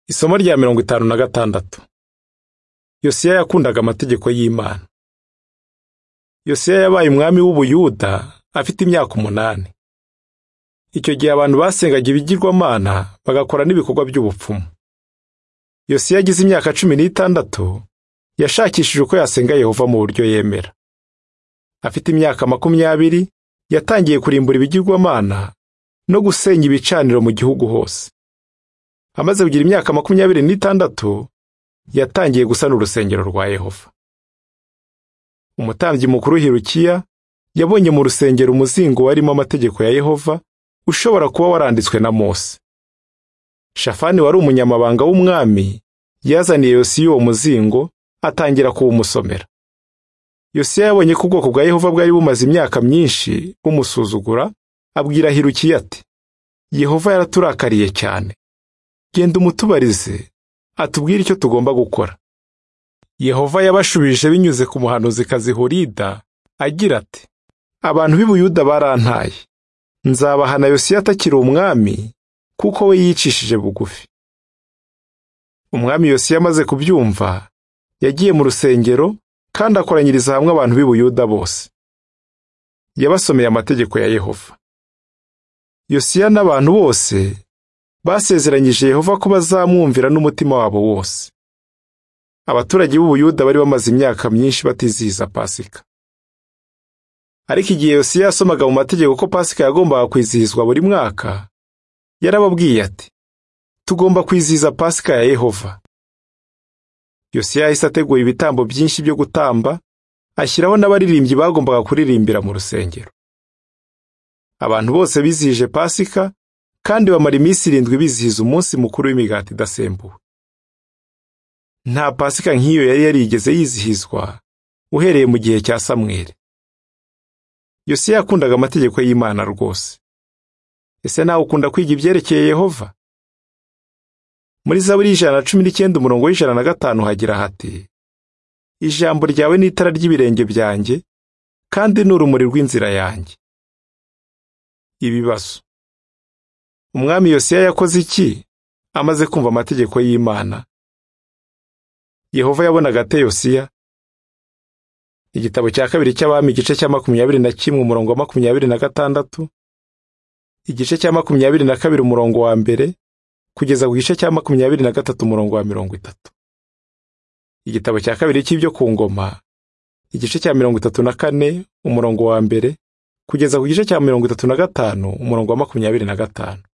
Isomo rya mirongo itanu na gatandatu Yosiya yakundaga amategeko y'Imana. Yosiya yabaye umwami w'Ubuyuda afite imyaka umunani. Icyo gihe abantu basengaga ibigirwamana bagakora n'ibikorwa by'ubupfumu. Yosiya agize imyaka cumi n'itandatu yashakishije uko yasenga Yehova mu buryo yemera. Afite imyaka makumyabiri yatangiye kurimbura ibigirwamana no gusenya ibicaniro mu gihugu hose. Amaze kugira imyaka makumyabiri n'itandatu yatangiye gusana urusengero rwa Yehova. Umutambyi mukuru Hirukiya yabonye mu rusengero umuzingo warimo amategeko ya Yehova ushobora kuba waranditswe na Mose. Shafani wari umunyamabanga w'umwami yazaniye Yosiya uwo muzingo atangira kuwumusomera. Yosiya yabonye ko ubwoko bwa Yehova bwari bumaze imyaka myinshi bumusuzugura, abwira Hirukiya ati Yehova yaraturakariye cyane. Genda umutubarize atubwire icyo tugomba gukora. Yehova yabashubije binyuze ku muhanuzikazi Hulida agira ati abantu b'i Buyuda barantaye nzabahana Yosiya atakiri umwami kuko we yicishije bugufi. Umwami Yosiya amaze kubyumva yagiye mu rusengero kandi akoranyiriza hamwe abantu b'i Buyuda bose. Yabasomeye amategeko ya Yehova. Yosiya n'abantu bose basezeranyije Yehova ko bazamwumvira n'umutima wabo wose. Abaturage b'Ubuyuda bari bamaze imyaka myinshi batizihiza Pasika. Ariko igihe Yosiya yasomaga mu mategeko ko Pasika yagombaga kwizihizwa buri mwaka, yarababwiye ati tugomba kwizihiza Pasika ya Yehova. Yosiya yahise ategura ibitambo byinshi byo gutamba, ashyiraho n'abaririmbyi bagombaga kuririmbira mu rusengero. Abantu bose bizihije Pasika kandi bamara iminsi irindwi bizihiza umunsi mukuru w'imigati idasembuwe. Nta pasika nk'iyo yari yarigeze yizihizwa uhereye mu gihe cya Samweli. Yosiya yakundaga amategeko y'Imana rwose. Ese nawe ukunda kwiga ibyerekeye Yehova? Muri Zaburi ijana na cumi n'icyenda umurongo w'ijana na gatanu hagira hati Ijambo ryawe ni itara ry'ibirenge byanjye kandi ni urumuri rw'inzira yanjye. Ibibazo Umwami Yosiya yakoze iki amaze kumva amategeko y'Imana? Yehova yabonaga ate Yosiya? Igitabo cya kabiri cy'Abami igice cya makumyabiri na kimwe umurongo wa makumyabiri na gatandatu, igice cya makumyabiri na kabiri umurongo wa mbere kugeza ku gice cya makumyabiri na gatatu umurongo wa mirongo itatu. Igitabo cya kabiri cy'ibyo ku ngoma igice cya mirongo itatu na kane umurongo wa mbere kugeza ku gice cya mirongo itatu na gatanu umurongo wa makumyabiri na gatanu.